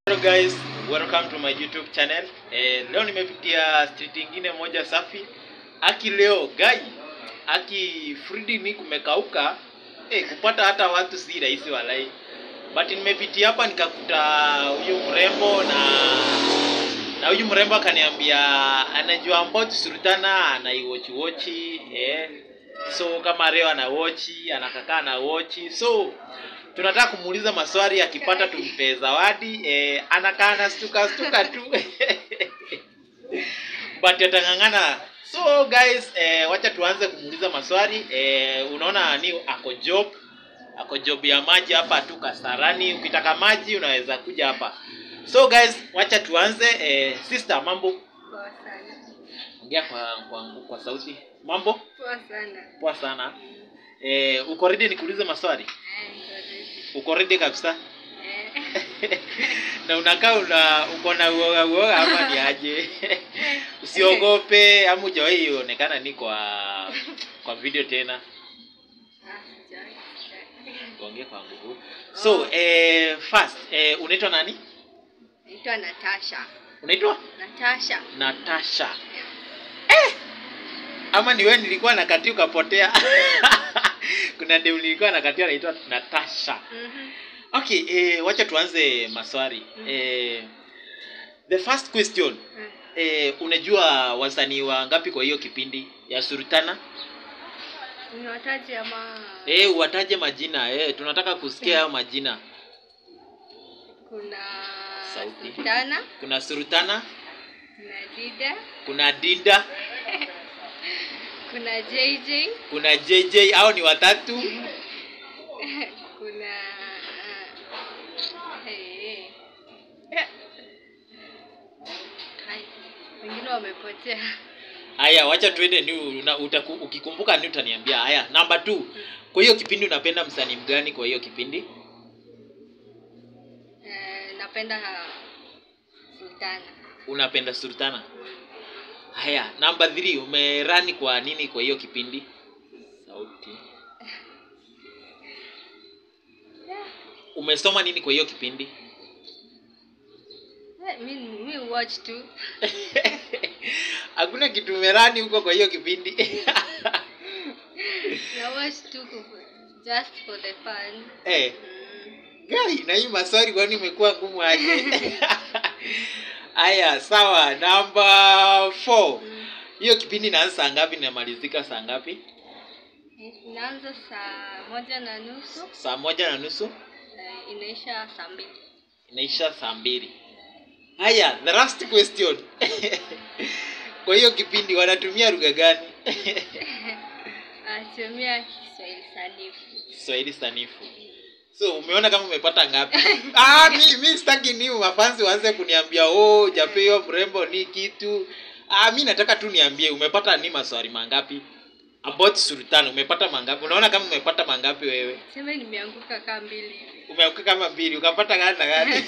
Hello guys, welcome to my YouTube channel. Eh, leo nimepitia street ingine moja safi. Aki leo gai, aki Fridi ni kumekauka. Eh, kupata hata watu si rahisi walai. But nimepitia hapa nikakuta huyu mrembo na na huyu mrembo akaniambia anajua about Sultana anaiwatch watch eh. So kama leo ana watch, anakakaa na watch. So tunataka kumuuliza maswali akipata tumpe zawadi eh, anakaa na stuka stuka tu but atang'ang'ana so guys eh, wacha tuanze kumuuliza maswali eh, unaona ni ako job ako job ya maji hapa tu kasarani ukitaka maji unaweza kuja hapa so guys wacha tuanze eh, sister mambo Poa sana. ongea kwa, kwa, kwa sauti mambo Poa sana. poa sana eh, uko ready nikuulize maswali Eh, niko ready. uko ready kabisa Eh, na unakaa una uko na uoga uoga ama ni aje usiogope ama hujawahi onekana ni kwa kwa video tena ah, sijai, sijai. ongea kwa nguvu so eh, first eh, unaitwa nani Naitwa Natasha. unaitwa Natasha. natasha ama ni wewe nilikuwa nakatia ukapotea kuna dem nilikuwa nakatia anaitwa natasha Mhm. okay eh, wacha tuanze maswali eh, the first question Eh, Eh, unajua wasanii wangapi kwa hiyo kipindi ya Sultana? Niwataje ama Eh, wataje majina. Eh, tunataka kusikia hayo majina. kuna Sauti. Sultana, Kuna Sultana, kuna Dida, kuna Dinda, kuna JJ, kuna JJ au ni watatu? kuna uh, hey. Hai, wengine wamepotea. Haya, wacha tuende ni una, utaku, ukikumbuka ni utaniambia. Haya, namba 2. Kwa hiyo kipindi unapenda msanii mgani kwa hiyo kipindi? Eh, napenda Sultana. Unapenda Sultana. Haya, namba 3 umerani kwa nini kwa hiyo kipindi? Sauti. Umesoma nini kwa hiyo kipindi? Eh, mi mi watch tu. Hakuna kitu umerani huko kwa hiyo kipindi. Na watch tu ku- just for the fun. eh, Mm. gai na hii maswali kwani imekuwa ngumu aje? Haya, sawa. Namba 4. Mm. Hiyo kipindi inaanza saa ngapi na inamalizika saa ngapi? Inaanza saa moja na nusu Saa moja na nusu eh, inaisha saa mbili. inaisha saa mbili. Haya, the last question. kwa hiyo kipindi wanatumia lugha gani? Atumia Kiswahili sanifu. Kiswahili sanifu. So umeona kama umepata ngapi? ah, mi mi sitaki ni mafansi waanze kuniambia oh, jape hiyo mrembo ni kitu. Ah, mi nataka tu niambie umepata ni maswali mangapi? About Sultan umepata mangapi? Unaona kama umepata mangapi wewe? Sema nimeanguka kaa mbili hivi. Umeoka kama mbili, ukapata gani na gani?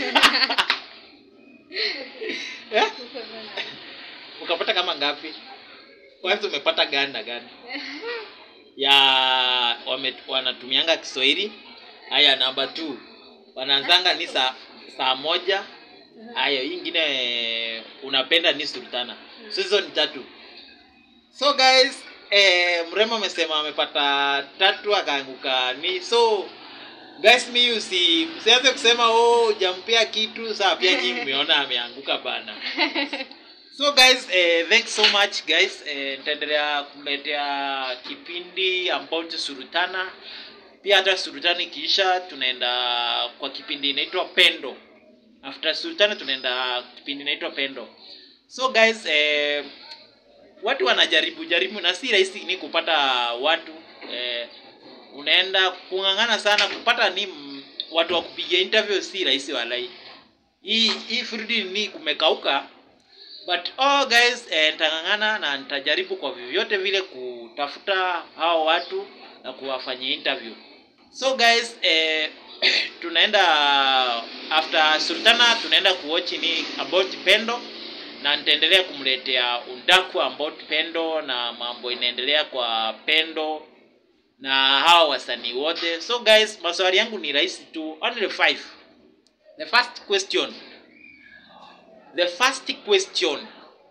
eh? Huko bana. Ukapata kama ngapi? Kwanza umepata gani na gani? ya wame, wanatumianga Kiswahili. Haya, namba 2 wanaanzanga ni saa saa moja. Haya, hii ingine unapenda ni Sultana. So hizo ni tatu. So guys, eh, mrembo amesema amepata tatu akaanguka ni so guys, mi usi msianze kusema oh, jampea kitu saa pia nyinyi mmeona ameanguka bana. So guys, eh, thanks so much guys. Eh, nitaendelea kumletea kipindi about Sultana. Pia hata Sultana ikiisha tunaenda kwa kipindi inaitwa Pendo. After Sultana tunaenda kipindi inaitwa Pendo. So guys, eh, watu wanajaribu jaribu na si rahisi ni kupata watu eh, unaenda kung'ang'ana sana kupata ni mm, watu wa kupiga interview si rahisi walai. Hii hii Fridi ni kumekauka but oh guys eh, nitang'ang'ana na nitajaribu kwa vyovyote vile kutafuta hao watu na kuwafanyia interview so guys eh, tunaenda after sultana tunaenda kuwatch ni about pendo na nitaendelea kumletea undaku about pendo na mambo inaendelea kwa pendo na hawa wasanii wote so guys maswali yangu ni rahisi tu only five the first question the first question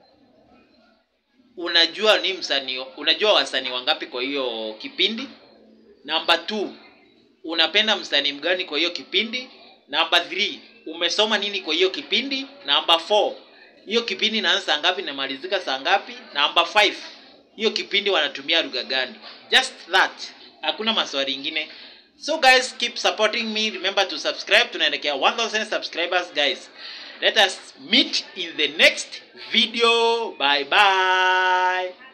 unajua ni msanii unajua wasanii wangapi kwa hiyo kipindi number two unapenda msanii mgani kwa hiyo kipindi number three umesoma nini kwa hiyo kipindi number four hiyo kipindi inaanza saa ngapi inamalizika saa ngapi number five hiyo kipindi wanatumia lugha gani just that hakuna maswali ingine so guys keep supporting me remember to subscribe tunaelekea 1000 subscribers guys let us meet in the next video bye bye